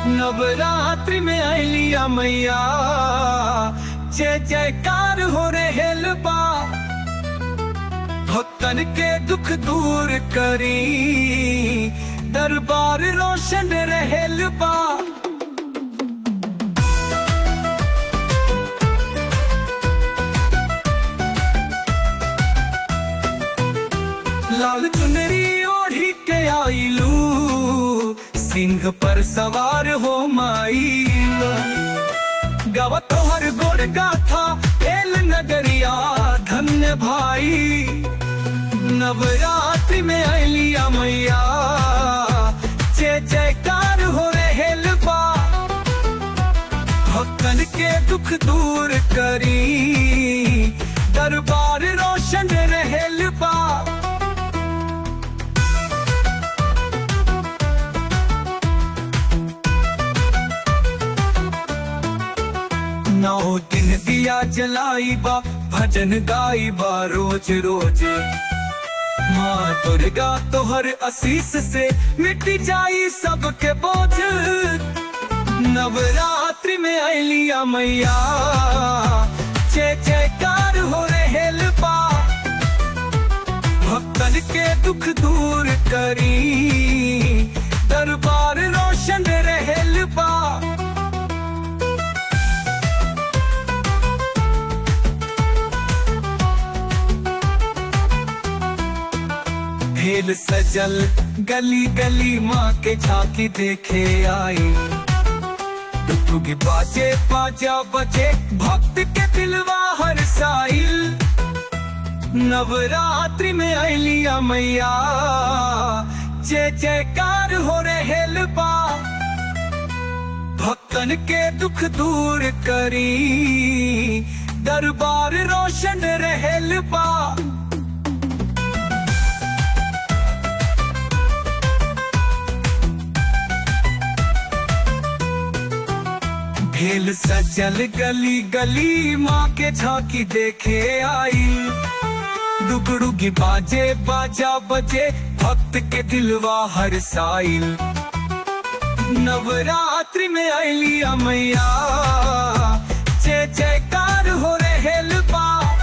नवरात्रि में आइलिया मैया जय जयकार हो रे बा भक्तन के दुख दूर करी दरबार रोशन रहेल बा लाल चुनरी ओढ़ी के आईलू सिंह पर सवार हो माईल गावा तोहर गोड़ गाथा एल नगरिया धन्य भाई नवरात्रि में आइलिया मैया जय जयकार हो रहेल बा भक्तन के दुख दूर करी दरबार रोशन रहेल बा नौ दिन दिया जलाई बा भजन गाई बा रोज रोज माँ दुर्गा तोहर आशीष से मिट जाई सबके बोझ नवरात्रि में आइलिया मैया जय जयकार हो रहेल बा भक्तन के दुख दूर करी दरबार रोशन रहेल बा भेल सजल गली गली माँ के झांकी देखे आई टुकटुकी बाजे बाजा बजे भक्त के दिलवा हर साइल नवरात्रि में आइलिया मैया जय जयकार हो रहेल बा भक्तन के दुख दूर करी दरबार रोशन रहेल बा भेल सजल गली गली माँ के झांकी देखे आई दुगड़ुगी बाजे बाजा बजे भक्त के दिलवा हर साइल नवरात्रि में आइलिया मैया जय जयकार हो रहेल बा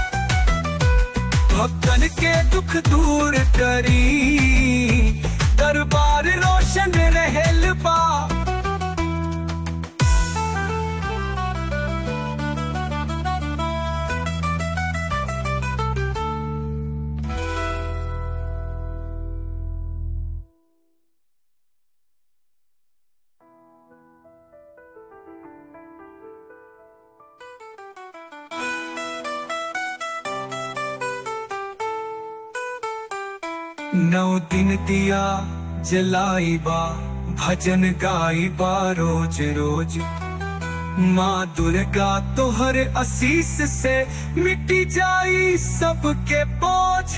भक्तन के दुख दूर करी दरबार रोशन रहेल बा नौ दिन दिया जलाई बा भजन गाई बा रोज रोज माँ दुर्गा तोहर आशीष से मिटी जाई सबके बोझ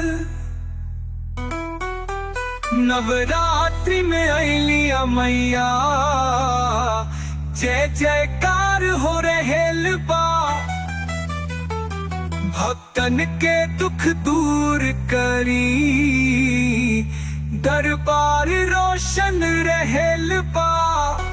नवरात्रि में आइलिया मैया जय जयकार हो रहेल बा भक्तन के दुख दूर करी दरबार रोशन रहेल बा